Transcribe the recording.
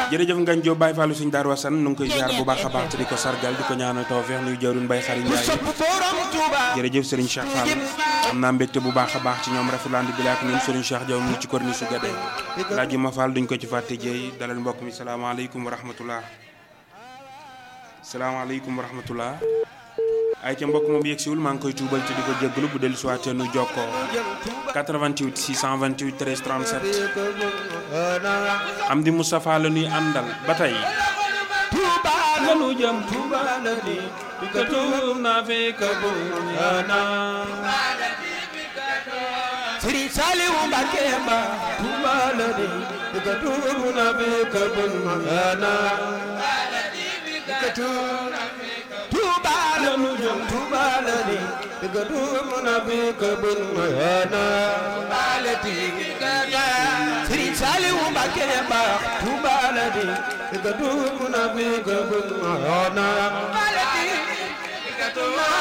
jërëjëf ngañ Jóob Baay Faalu Sëñ Daaru Asan nu ngi koy ziar bu baax a baax te di ko sargal di ko ñaanal tawfeex nuy jawrin Bay Xari Njaay jërëjëf Serigne Cheikh Fall am naa mbégte bu baax a baax ci ñoom rafetland bi laak ñun Serigne Cheikh Jaw mu ngi ci korni su gadee laaj ma Fall duñ ko ci fàtte jeey dalal mbokk mi salaamaaleykum wa rahmatullah salaamaaleykum wa rahmatullah ay ca mbokk moom yegg siwul maa ngi koy tuubal te di ko jéggalu bu dellu siwaatee nu jokkoo 88 628 13 37 am di Moustapha la ñuy àndal ba tey lanu jëm Tuuba la di bi ka tuub naa fekk bu yana Sëriñ Saliou Mbacké ba Tuuba la di bi ka tuub naa fekk bu yana Tuuba la nu jëm Tuuba la di bi ka tuub naa fekk bu yana Sëriñ Saliou Mbacké ba Tuuba la di bi ka tuub naa fekk bu yana